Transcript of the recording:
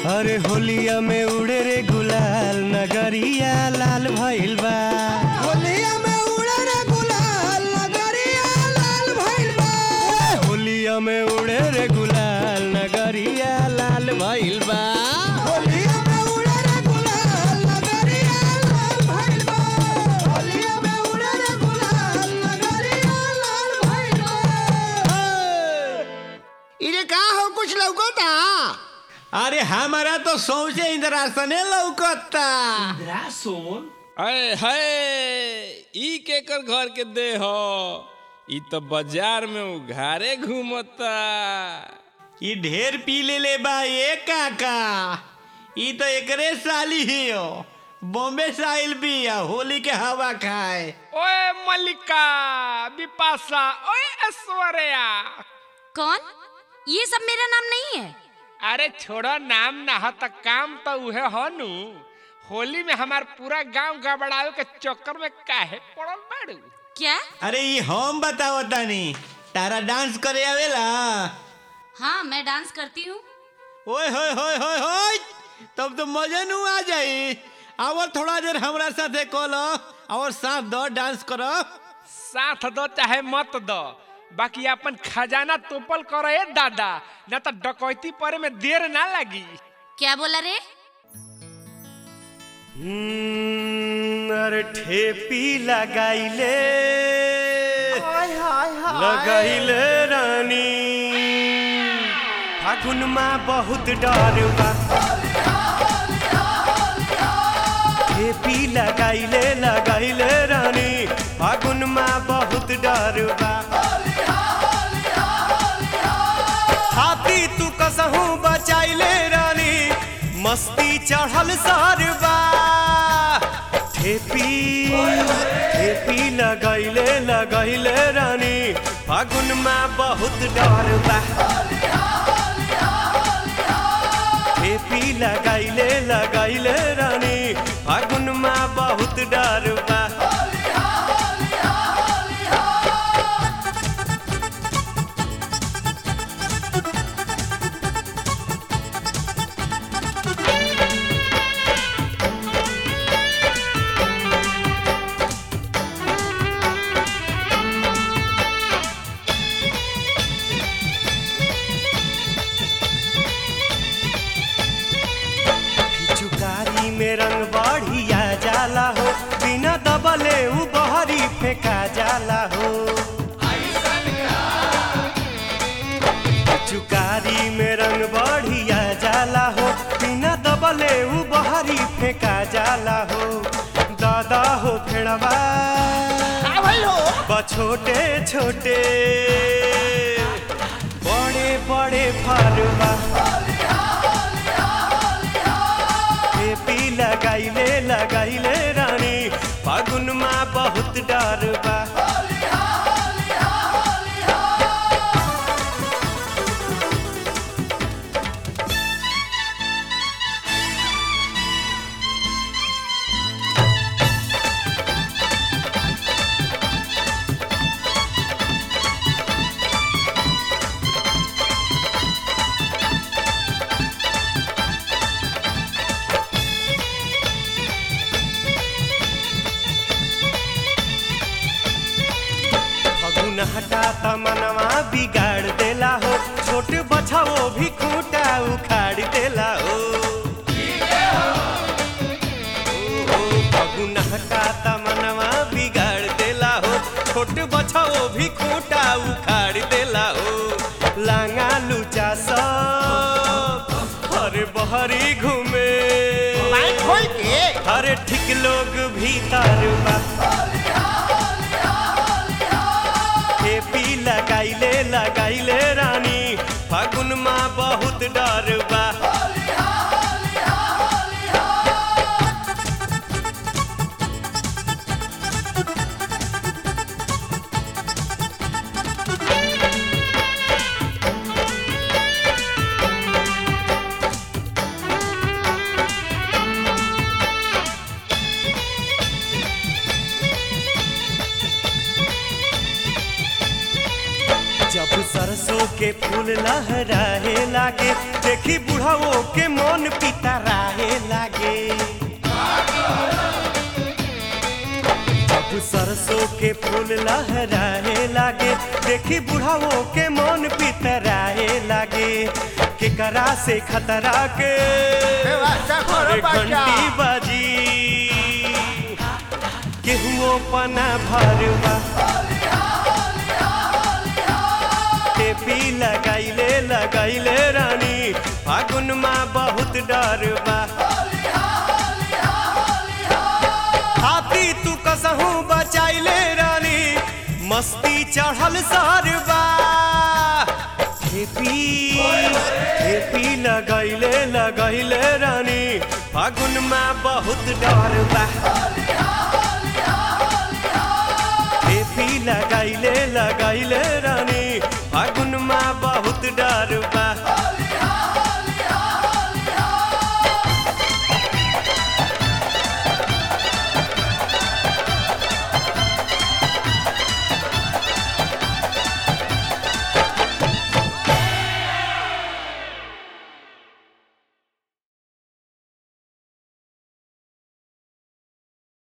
अरे होलिया में उड़े रे गुलाल नगरिया लाल भइल बा होलिया में उड़े रे गुलाल नगरिया लाल भइल बा होलिया में उड़े रे गुलाल नगरिया लाल भइल बा होलिया में उड़े रे गुलाल नगरिया लाल भइल बा होलिया में उड़े रे गुलाल नगरिया लाल भइल बा इरे का हो कुछ लौकता अरे हमारा तो सौसे इंद्रासने लौकता अरे है ई केकर घर के दे हो ई तो बाजार में उघारे घूमता ई ढेर पी ले ले बा ये काका ई तो एकरे साली ही हो बॉम्बे से आइल बिया होली के हवा खाए ओए मल्लिका बिपाशा ओए ऐश्वर्या कौन ये सब मेरा नाम नहीं है अरे छोड़ो नाम ना हो तो काम तो उहे हो नु होली में हमार पूरा गांव गबड़ावे के चक्कर में काहे पड़ल बाड़ू क्या अरे ई हम बताओ तानी तारा डांस करे आवेला हाँ मैं डांस करती हूँ ओए होए होए होए होए तब तो मजे नु आ जाई और थोड़ा देर हमरा साथे कलो और साथ दो डांस करो साथ दो चाहे मत दो बाकी अपन खजाना तोपल करो ए दादा न तो डकैती परे में देर ना लगी क्या बोला रे अरे ठेपी लगाइले हाय हाय हाय लगाइले रानी फागुन में बहुत डर बा ठेपी लगाइले लगाइले रानी फागुन में बहुत डर बा हाथी तू कसहू बचाइले रानी मस्ती चढ़ल सरबा ठेपी ठेपी लगैले लगैले रानी फागुन में बहुत डर बा ठेपी लगैले लगैले रानी फागुन में बहुत डर बा चुकारी में रंग बढ़िया जाला हो बिना दबले उ बहरी फेंका जाला हो चुकारी में रंग बढ़िया जाला हो बिना दबले उ बहरी फेंका जाला हो दादा हो फेड़वा का भइल हो बा छोटे छोटे बड़े बड़े फरवा ठेपी लगाइले लगाइले रानी फागुन में बहुत डर बा फगुन हटा तमनवा बिगाड़ देला हो छोट बछाओ भी खूंटा उखाड़ देला हो ओ, फगुन हटा तमनवा बिगाड़ देला हो छोट बछाओ भी खूंटा उखाड़ देला हो लांगा लुचा सब हरे बहरी घूमे माइक खोल के हरे ठीक लोग भीतर बा ठेपी लगाइले लगाइले रानी फागुन में बहुत डर बा जब सरसों के फूल लहराए लागे देखी बुढ़ाओ के मन पितराए लागे अब सरसों के फूल लहराए लागे देखी बुढ़ाओ के मन पितराए लागे केकरा से खतरा के व्यवस्था करो अरे बच्चा घंटी बाजी केहुओ पना भरवा टेपी लगाइले लगाइले रानी फागुन माँ बहुत डर बा हाथी तू कसहू बचाइले रानी मस्ती चढ़ल सरबा टेपी टेपी लगाइले लगाइले रानी फागुन माँ बहुत डर बा टेपी लगाइले लगाइले रानी फागुन माँ बहुत डर